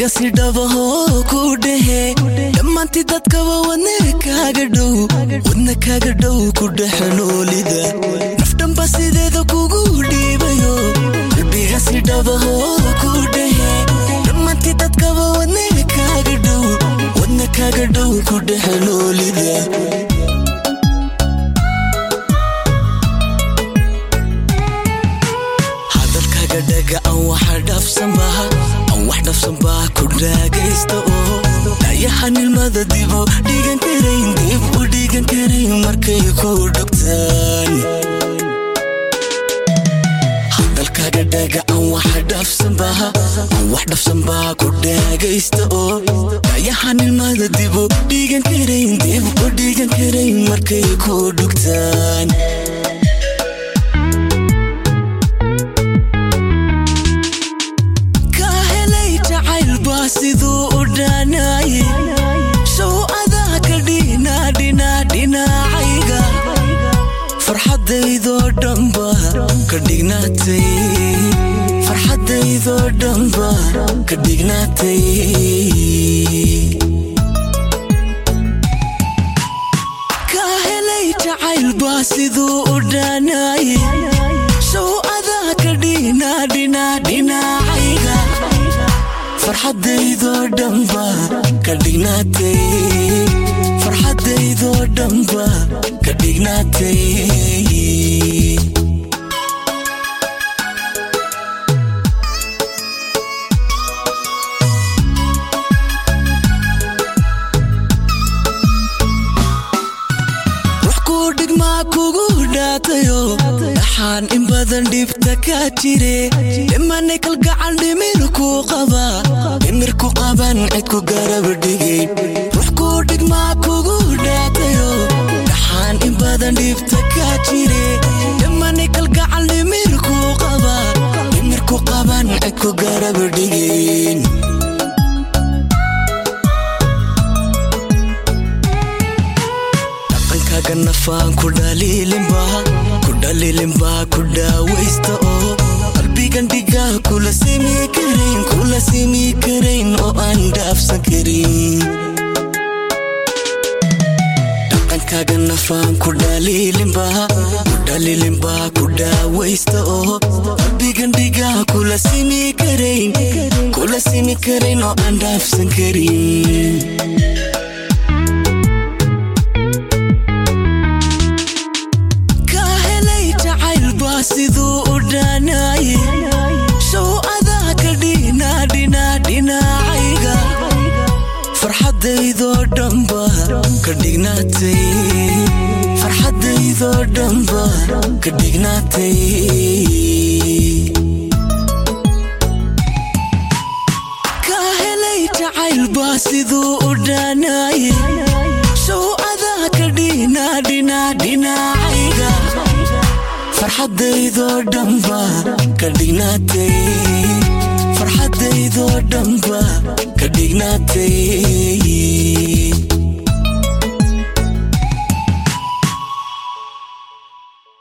qalbiga si dhabahoo ku dhehe dhammaantii dadkaba wadne kaaga dhow wadna kaaga dhow ku dhexe noolida nafdhanba sideeda kugu dhiibayo qalbiga si dhabahoo ku dhehe dhammaantii dadkaba wadne kaaga dhow wadna kaaga dhow ku dhexe noolida hadalkaaga dhaga aan waxa dhafsanbaha aan wax dhafsanbaa ku dhaagaysta oo dhayaha nilmada dibu dhigan karayn dib u dhigan karayn markay ku dhogtaan hadalkaaga dhaga aan waxa dhafsanbaha aan wax dhafsanbaa ku dhaagaysta oo dhayaha nilmada dibu dhigan karayn dib u dhigan karayn markay ku dhogtaan siduu u dhaanaye show adaa ka dhinaa dhinaa dhinacayga farxadaydoo dhanba ka dhignaatay farxadaydoo dhanba ka dhignaatay ka helay jacaylbaa siduu u dhaanaye show adaa ka dhinaa dhinaa dhinacayga farxadaydoo dhanba ka dhignaatay farxadaydoo dhanba ka dhignaatay wax kuu dhigmaa kugu dhaatayo dhaxaan in badan dhibta ka jire dhimanay kalgacal dhimirku qaba dhimirku qaban cidku garab dhigay rux kuu dhigmaa kugu dhaatayo dhaxaan in badan dhibta ka jire dhimanay kalgacal dhimirku qaba dhimirku qaban cidku garab dhigayn dhaqankaaga nafaan ku dhaliilinba ku dhaliilinba ku dhaawaysta oo qalbigan dhigaa kula simi karayn kula simi karayn oo aan dhaafsan karin dhaqankaaga nafaan ku dhaliilinba ku dhaliilinba ku dhaawaysta oo qalbigan dhigaa kula simi karayn kula simi karayn oo aan dhaafsan karin siduu u dhaanaye show adaa ka dhinaa dhinaa dhinacayga farxadaydoo dhanba ka dhignaatay farxadaydoo dhanba ka dhignaatay ka helay jacaylbaa siduu u dhaanaye show adaa ka dhinaa dhinaa dhinacayga farxadaydoo dhanba ka dhignaatay farxadaydoo dhanba ka dhignaatay